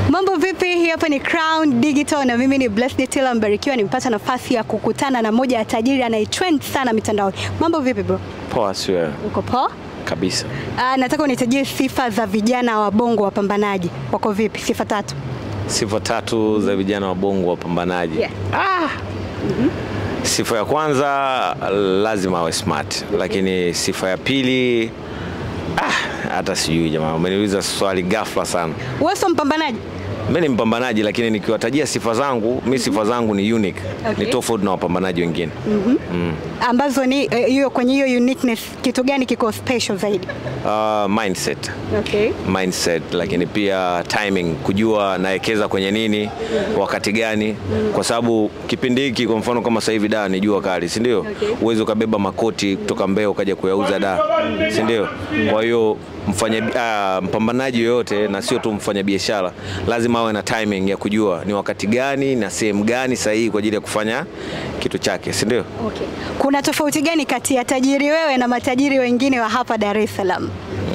Mambo vipi? Hii hapa ni Crown Digital na mimi ni Blessed Tila Mbarikiwa. Nimepata nafasi ya kukutana na moja ya tajiri anayetrend sana mitandaoni. Mambo vipi bro? Poa, si wewe Uko poa? kabisa. Ah, nataka unitajie sifa za vijana wa bongo wapambanaji. Wako vipi? Sifa tatu. Sifa tatu za vijana wa bongo wapambanaji. Yeah. Sifa ya kwanza lazima awe smart, lakini sifa ya pili ah, hata sijui jamaa, umeniuliza swali ghafla sana. Wewe sio mpambanaji? Mimi ni mpambanaji, lakini nikiwatajia sifa zangu, mi sifa zangu ni unique, Okay. ni tofauti na wapambanaji wengine. Ambazo ni eh, hiyo kwenye hiyo uniqueness kitu gani kiko special zaidi? Uh, mindset Okay. mindset lakini pia timing, kujua nawekeza kwenye nini wakati gani, kwa sababu kipindi hiki kwa mfano kama sasa hivi da ni jua kali, si ndio? Okay. Uwezi ukabeba makoti kutoka Mbeya ukaja kuyauza da, si ndio? Kwa hiyo mfanya ah, mpambanaji yoyote na sio tu mfanya biashara lazima awe na timing ya kujua ni wakati gani na sehemu gani sahihi kwa ajili ya kufanya kitu chake, si ndio? Okay. Kuna tofauti gani kati ya tajiri wewe na matajiri wengine wa hapa Dar es Salaam?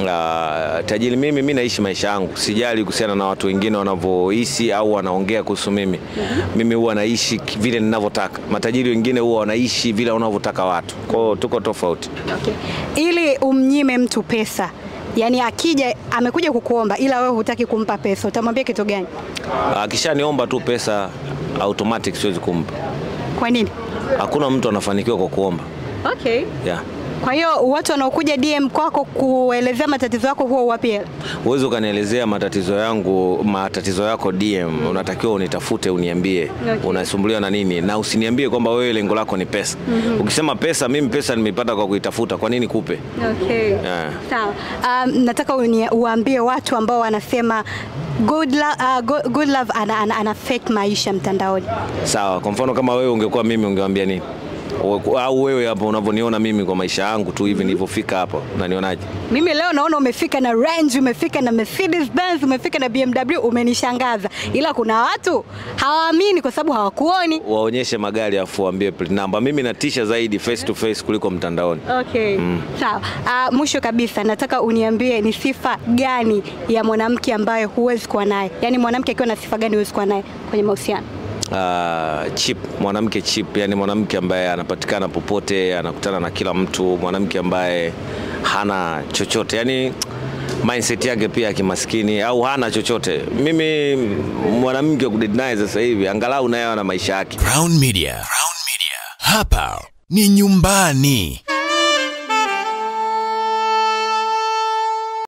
Uh, tajiri mimi, mi naishi maisha yangu, sijali kuhusiana na watu wengine wanavyohisi au wanaongea kuhusu mimi. Mimi huwa naishi ki- vile ninavyotaka. Matajiri wengine huwa wanaishi vile wanavyotaka watu, kwao tuko tofauti. Okay. Ili umnyime mtu pesa, yaani akija amekuja kukuomba ila wewe hutaki kumpa pesa, utamwambia kitu gani? Akishaniomba tu pesa automatic siwezi kumpa. Kwa nini? Hakuna mtu anafanikiwa kwa kuomba Okay. yeah. Kwa hiyo watu wanaokuja DM kwako kuelezea matatizo yako huwa uwapi hela? Huwezi ukanielezea matatizo yangu matatizo yako DM, unatakiwa unitafute uniambie Okay. unasumbuliwa na nini, na usiniambie kwamba wewe lengo lako ni pesa. Ukisema pesa, mimi pesa nimeipata kwa kuitafuta, kwa nini kupe? Okay. Yeah. Sawa. Um, nataka uni- uwaambie watu ambao wanasema good, lo uh, good, good love ana, ana, ana fake maisha mtandaoni. Sawa, kwa mfano kama wewe ungekuwa mimi ungewambia nini? Au- Au wewe hapo unavyoniona mimi kwa maisha yangu tu hivi nilivyofika hapa, unanionaje? Mimi leo naona umefika na Range, umefika na Mercedes Benz, umefika na BMW, umenishangaza. Ila kuna watu hawaamini kwa sababu hawakuoni. Waonyeshe magari afu waambie plate number. Mimi natisha zaidi face to face kuliko mtandaoni. Okay. Sawa. Uh, mwisho kabisa nataka uniambie ni sifa gani ya mwanamke ambaye huwezi kuwa naye, yaani mwanamke akiwa na sifa gani huwezi kuwa naye kwenye mahusiano? Uh, chip, mwanamke chip, yani mwanamke ambaye anapatikana popote, anakutana na kila mtu, mwanamke ambaye hana chochote, yani mindset yake pia ya kimaskini au hana chochote. Mimi mwanamke wa kudate naye sasa hivi angalau naye ana maisha yake. Crown Media. Crown Media. Hapa ni nyumbani.